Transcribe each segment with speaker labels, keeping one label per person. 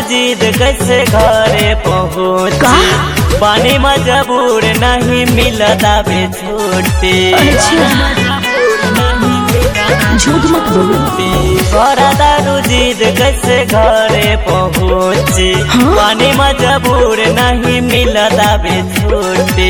Speaker 1: जिद कैसे घरे पहुँची पानी मजबूर नहीं मिलता बे छुट्टी
Speaker 2: झूठ मत बोलो
Speaker 1: बड़ा दारू जिद कैसे घरे पहुँची
Speaker 2: हाँ?
Speaker 1: पानी मजबूर नहीं मिलता बे छुट्टी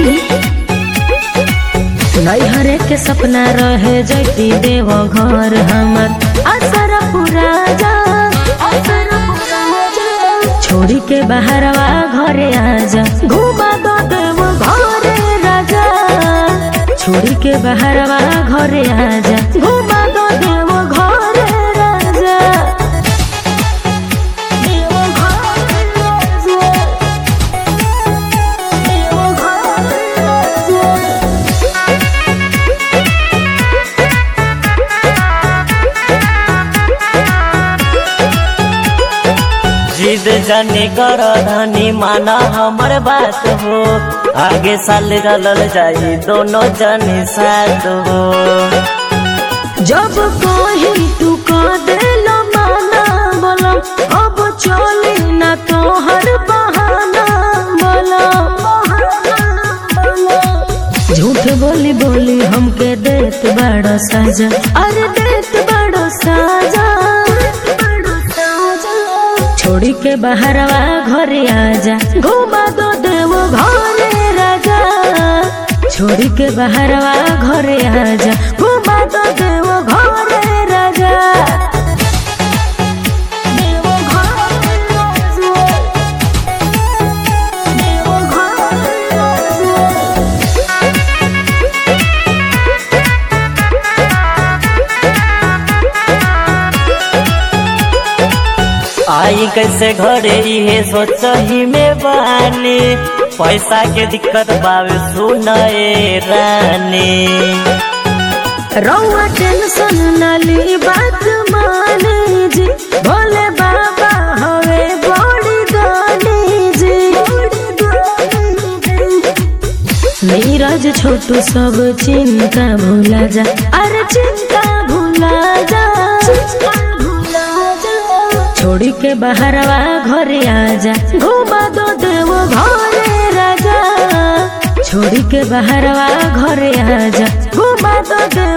Speaker 2: नैहरे के सपना रहे जैती देव घर हमर असर पूरा जा असर पूरा जा छोड़ी के बाहरवा घरे आजा घुमा दो देव घरे राजा छोड़ी के बाहरवा घरे आजा घुमा दो देव घरे राजा देव घरे राजा देव घरे राजा
Speaker 1: जिद जाने कर धनी माना हमर बात हो आगे साल चलल जाई दोनों जने साथ हो
Speaker 2: जब कही तू कह देलो माना बोलो अब चली ना तो हर बहाना बोलो झूठ बोली बोली हमके देत बड़ो साजा अरे देत बड़ो साजा छोड़ी के बाहरवा घरे आजा घुमा दो देव घरे राजा छोड़ी के बाहरवा घरे आजा घुमा दो देव घरे राजा देव घरे राजा देव घरे राजा
Speaker 1: आई कैसे घरे इहे सोचही में बानी पैसा के दिक्कत बावे सुनए रानी
Speaker 2: रौआ टेंशन न ली बात मानी जी भोले बाबा हवे बड़ी दानी जी नीरज छोटू सब चिंता भूला जा अरे चिंता भूला जा छोड़ी के बाहरवा घरे आजा घुमा दो देव घरे राजा छोड़ी के बाहरवा घरे आजा घुमा दो देव